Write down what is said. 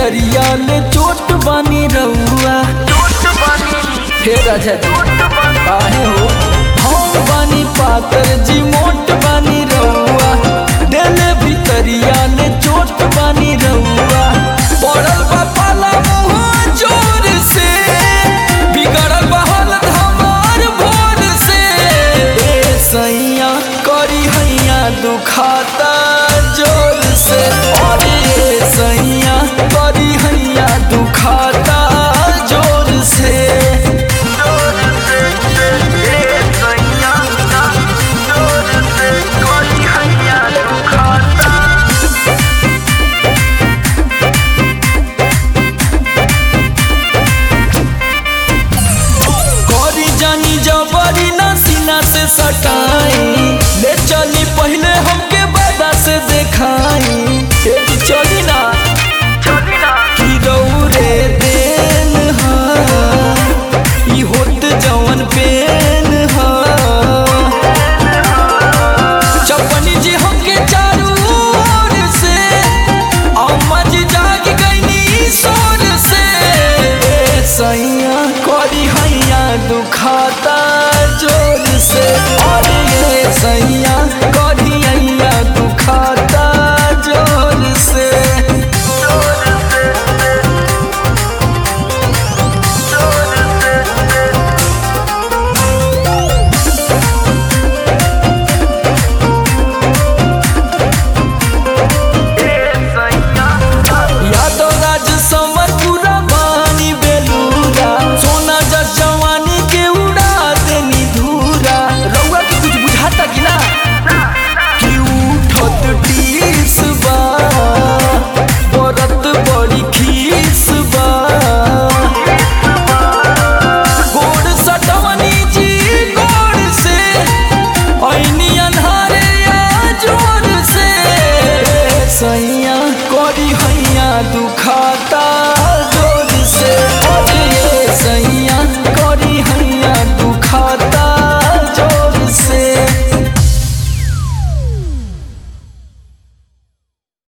भीतरिया ले चोट बानी रउआ हे राजा जी काहे हो हम बानी पातर जी मोट बानी रउआ देले भीतरिया ले चोट बानी रउआ पड़ल बा पाला मुँह जोर से बिगड़ल बा हालत हमार भोर से ए सैया करी हैया दुखाता जोर से अरे ए सैया करी हैया दुखाता जोर से करी जानी जबरी ना सीना से सटाई ले चली पहले हमके बादा से देखाई ए जी चली ना की दौरे देन हा ई होत जवन पेन हा चपनी जी हमके चारू ओर से अम्मा जी जाग गईनी सोर से ए सैया करी हैया दुखाता जोर से अरे ये सैया करी हैया दुखाता जोर से यादव राज समर पूरा बानी बेलूरा सोना जस जवानी के उड़ा देनी धूरा रउआ के कुछ बुझाता कि ना कि उठत टीस बा बरत बड़ी खीस बा गोड़ सटवनी जी गोड़ से ऐनी अन्हारे या जोर से सैया करी हैया दुखाता